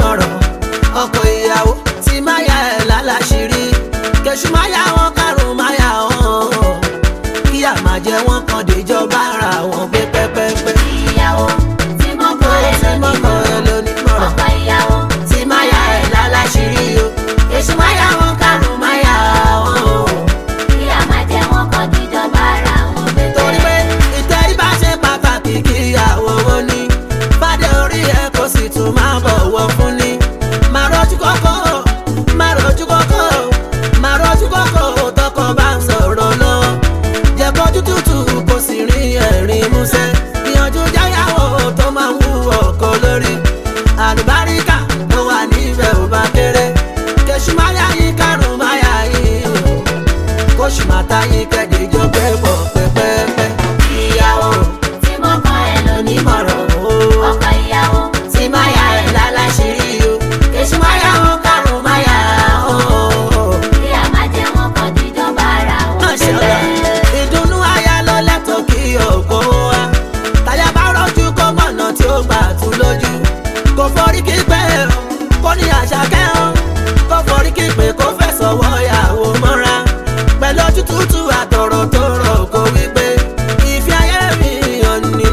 onímọ̀ràn ọkọ ìyàwó tí máa yà ẹ̀ lálàṣírí kẹ̀sù máa yà wọn kárùn máa yà wọn kíyà máa jẹ wọn kan déjọba ara wọn gbé pẹ́pẹ́pẹ́. ìyàwó tí mo kọ ẹ tí mọ́kọ ẹ lónímọ̀ràn ọkọ ìyàwó tí máa yà ẹ̀ lálàṣírí o kẹ̀sù máa yà wọn kárùn máa yà wọn. kí a máa jẹ wọn kan díjọba ara wọn torí pépé. pé ìtẹríba ṣe pàtàkì kíyàwó ó ní fàdé orí ẹ kó sì tún máa bọ̀wọ̀ fún ni. máa rọ́jú kọ́kọ́ máa rọ́jú kọ́kọ́ máa rọ́jú kọ́kọ́ tọkọ bá ń sọ̀rọ̀ lọ́wọ́. jẹ́ kójú tútù kó sì rí ẹ̀rín músẹ́. ìyànjú jáyàwó tó máa ń wú ọkọ lórí. àlùbáríkà tó wà níbẹ̀ ò bá kéré. kẹ̀sù máa yá yín kárùn-ún máa yá yín o kóṣù máta yín kẹ́dẹ̀ jọ pé pọ̀ pẹ́pẹ́pẹ́. ìyàwó tí mo kọ ẹ lónímọ̀ràn onímọ̀ràn o ọkọ ìyàwó tí máa yà ẹ̀ láláṣírí o kèṣù máa yà wọn kárùn máa yà ó. kí a máa jẹ wọn kan díjọba ara wọn Máṣàlá, pépé. ìdùnnú aya lọ lẹ́tọ̀ọ́ kí òkò wa. Táyà bá rọ́jú kó mọ̀nà tí ó gbà tú lójú. Kò forí kí pé o, kó ní àṣà kẹ́hàn. Kò forí kí pé kó fẹ̀sọ̀ wọ ìyàwó mọ́ra. Pẹ̀lú ojú tútù àtọ̀rọ̀ tó rọ̀ kó wí pé ìfẹ́ ayé mi hàn ní.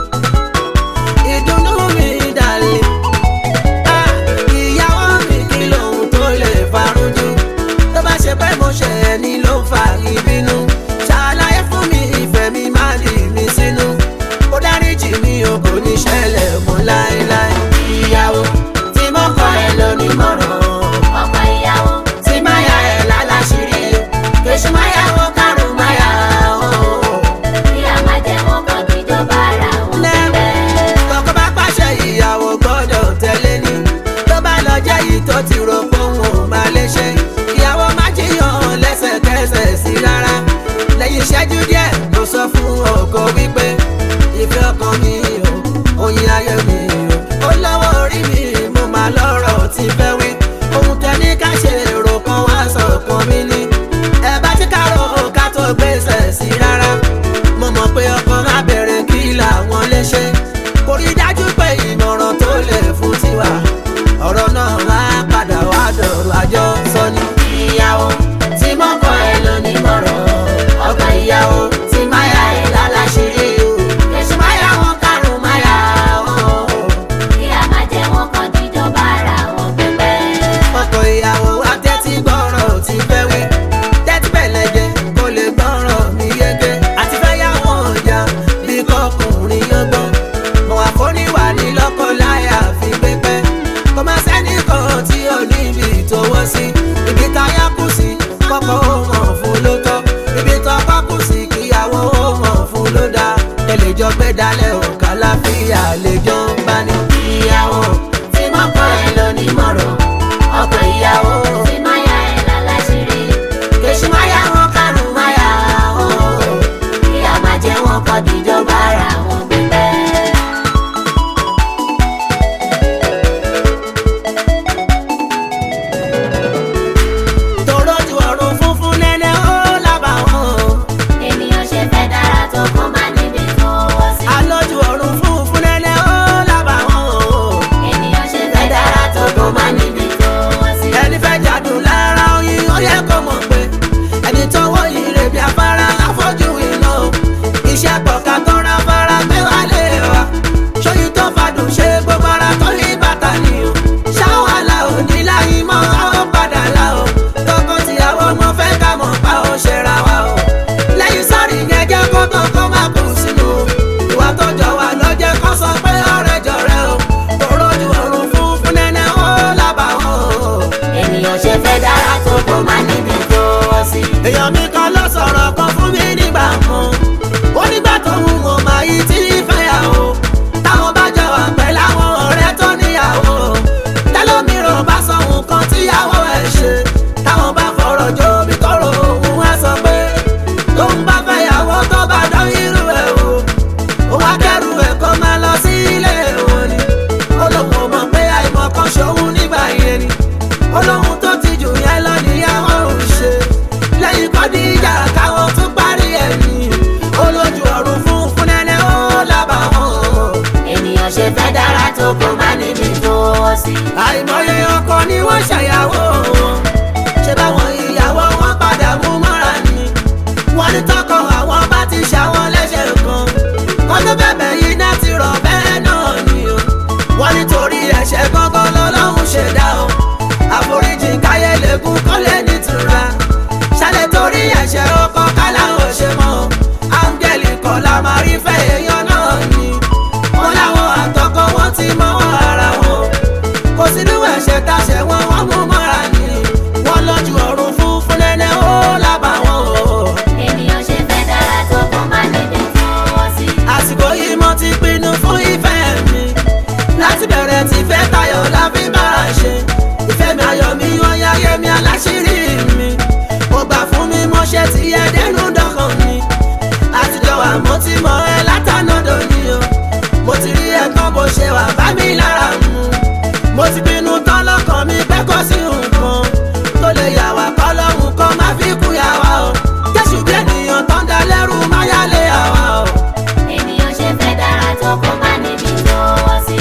Ìdùnnú mi dàlẹ́. Ah, ìyàwó mi kí lóhun tó lè farújú tó bá ṣe pé mo ṣe ẹni ló ń fa ìbínú ṣàlàyé fún mi ìfẹ́ mi má dì mí sínú ó dáríjì mi o kò ní ṣẹlẹ̀ mọ́ láéláé ìyàwó tí mo kọ ẹ lónímọ̀ràn ọkọ ìyàwó tí má yà ẹ lálàṣírí kèṣù má yà wọ́n kárùn má yà wọ́n kí a máa jẹ wọn kan díjọba ara wọn pépé. tọkọ bá pàṣẹ ìyàwó gbọ́dọ̀ tẹ̀lé ni tó bá lọ jẹ́ yìí tó ti rò pé òun ò máa lè ṣe ìyàwó má jiyàn lẹ́sẹ̀kẹsẹ̀ sí rárá lẹ́yìn ìṣẹ́jú díẹ̀ ló sọ fún ọkọ wípé ìfẹ́ ọkàn mi o oyin ayé mi o ó lọ́wọ́ orí mi mo máa lọ́rọ̀ tí fẹ́ wí ohun tẹ ní ká ṣe èrò kan wá sọ̀kan mi ní ẹ bá ti kárò ká tó gbèsè sí rárá mo mọ̀ pé ọkọ má bẹ̀rẹ̀ kí làwọn lè ṣe kò rí dájú pé ìmọ̀ràn tó lè fún tiwa ọ̀rọ̀ náà wá padà wá dọ̀rọ̀ àjọ sọ ni. ìyàwó tí mo kọ ẹ lónímọ̀ràn ọkọ ìyàwó tí máa yà ẹ lálàṣírí o èṣù máa yà wọn kárùn máa yà wọn. kí a máa jẹ wọn kan díjọba ara wọn pépé. ọkọ ìyàwó wa tẹ́tí gbọ́rọ̀ tí fẹ́ wí tẹ́tí bẹ̀lẹ̀ jẹ kó lè gbọ́rọ̀ mi yege àti fẹ́ yà wọ́n ọjà bí kọkùnrin yọgbọ́n mọ̀ wá fóníwà ní lọ́kọ láyà fi pépẹ́ kò má sẹ́ni kan tí ò níbi ìtòwọ́ sí ibi táyà kù sí kọ́kọ́ ó mọ̀ fún ló tọ́ ibi tọ́kọ́ kù sí kíyàwó ó mọ̀ fún ló dá tẹ̀lé jọ gbé dalẹ̀ òkà láfíà lè jọ ń bá ní. ìyàwó tí mo kọ́ ẹ lónímọ̀ràn ọkọ ìyàwó tí máa yà ẹ láláṣírí kèsì máa yà wọn kárùn máa yà wọn. kí a máa jẹ wọn kan díjọba ara wọn pépé. tòró ju ọ̀run funfun nẹ́nẹ́ ó lábà wọn. ènìyàn ṣe fẹ́ dára tó kó má níbi tó wọ́ sí. alójú ọ̀run funfun nẹ́nẹ́ ó lábà wọn. ènìyàn ṣe fẹ́ dára tó kó má níbi tó wọ́ sí. ẹni fẹ́ jádùn lára oyin ó yẹ kó mọ̀ pé ẹni tó wọ́ yìí rè bí afárá afọ́jú iná o. iṣẹ́ pọ̀ka tó ra fara gbé wá lé wa. ṣóyún tó fàdùn ṣe gbogbo ara tó ní bàtà ni o. ṣáwàlà ò ní láyé mọ́ àwọn padà la o. tọkọ tìyàwó mo fẹ́ ká mọ̀ pa ó ṣe ra wa o. lẹ́yìn sọ́ọ̀rì yẹn jẹ́ kó tó kó má kù sínú o. ìwà tó jọ wà lọ́jẹ́ kó sọ pé ọ̀rẹ́ jọ̀rẹ́ o. tòró ju ọ̀run funfun nẹ́nẹ́ ó lábà wọn o. ènìyàn ṣe fẹ́ dára tó kó má níbi tó wọ́ sí. èèyàn mi kan ló sọ̀rọ̀ kan fún mi nígbà kan ó nígbà tó ń wò máa yí tí fẹ́yàwó táwọn bá jọ wà pẹ̀lú àwọn ọ̀rẹ́ tó níyàwó tẹ́lómìíràn bá sọ nǹkan tíyàwó ẹ̀ ṣe táwọn bá fọ̀rọ̀ jó bí tọrọ òun wá sọ pé tó ń bá fẹ́yàwó tó bá dán irú ẹ̀ o ó wá kẹ́rù ẹ̀ kó máa lọ sí ilé wọn ni ó lóun ò mọ̀ pé àìmọ̀ kan ṣòun nígbà yẹn ni ó lóun tó ti jù yẹn lọ níyàwó ń ṣe lẹ́yìn kọ́díjà káwọn tún parí ẹ̀yìn olójú ọ̀run fún fún nẹ́nẹ́ ó lábà wọn. ènìyàn ṣe fẹ́ dára tó kó má níbi tó wọ́ sí. àìmọye ọkọ ni wọ́n ṣàyàwó wọn ṣé báwọn ìyàwó wọn padà mú mọ́ra ni wọ́n ní tọkọ àwọn bá ti ṣàwọn lẹ́sẹ̀ kan wọ́n tó bẹ̀bẹ̀ yìí náà ti rọ̀ bẹ́ẹ̀ náà ni o wọ́n nítorí ẹ̀ṣẹ̀ gángan lọ́lọ́run ṣẹ̀dá o àforíjì káyé lẹ́gùn kọ́lé nítura ṣálẹ̀ torí ẹ̀ṣẹ̀ ọkọ káláwọ̀ ṣe mọ́ áńgẹ́lì kọ́ la máa rí fẹ́ èèyàn náà ni wọ́n láwọn àtọkọ wọn ti mọ́wọ́ ara wọn kò sínú ẹ̀ṣẹ̀ táṣẹ̀ wọn wọ́n mú mọ́ra ni wọ́n lọ́jú ọ̀run fún fúnlẹ́lẹ́ ó lábà wọn o. ènìyàn ṣe fẹ́ dára tó kó má níbi tó wọ́ sí. àsìkò yìí mo ti pinnu fún ìfẹ́ mi láti bẹ̀rẹ̀ tí fẹ́ tayọ̀ la fi bá a ṣe ìfẹ́ mi ayọ̀ mi yan yáyé mi aláṣírí mi mo gbà fún mi mo ṣe ti yẹ dẹnu dọ́kàn mi àtijọ́ wa mo ti mọ ẹ látànádọ́ ni o mo ti rí ẹ̀gbọ́n bó ṣe wà bá mi lára mu mo ti pinnu tán lọ́kàn mi pé kò sí nǹkan tó lè yà wá kọ́ lọ́hùn kan má fi kú yà wá o jésù bí ènìyàn tán dá lẹ́rù má yálé àwa o. ènìyàn ṣe fẹ́ dára tó kó má níbi tó wọ́ sí.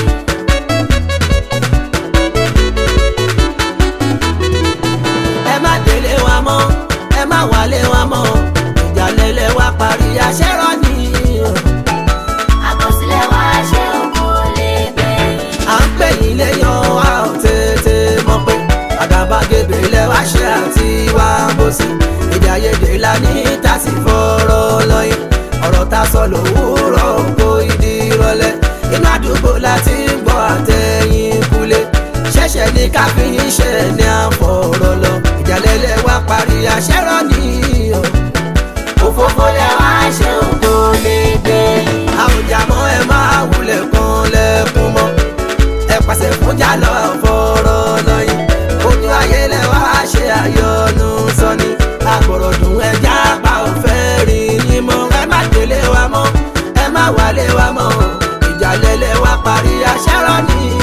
ẹ má délé wa mọ́ ẹ má wálé wa mọ́ ìjà lélẹ̀ wa parí aṣẹ́rọ̀ ni àkọsílẹ̀ wa ṣe òkú lè gbẹ̀yìn. à ń pè yín léyàn wa ò tètè mọ̀ pé àgàbàgebè lẹ wá ṣe àti wá bó sí èdè àìyedè la ní tàṣí fọ́rọ̀ lọ́yìn ọ̀rọ̀ tá a sọ lòwúrọ̀ kó ìdí rọlẹ̀ inú àdúgbò láti ń gbọ́ àtẹ̀yìn kulẹ̀ ṣẹ̀ṣẹ̀ ní káfíń ṣe ní àfọ̀rọ̀ lọ ìjà lélẹ̀ wa parí aṣẹ́rọ̀ ni o òfófó lẹ wá ṣe òkú lè gbẹ̀yìn. àwùjá mọ́ ẹ máa wulẹ̀ kan lẹ́kùn mọ́ ẹ pàṣẹ fún jálọ fọ́rọ̀ lọ́yìn ojú ayé lẹ wá ṣe àyọnu sọni àgbọ̀rọ̀dùn ẹja pa òfẹ́ rí yín mọ́ ẹ má délé wa mọ́ ẹ má wálé wa mọ́ ìjà lẹ́lẹ̀ wá parí aṣẹ́rọ̀ ni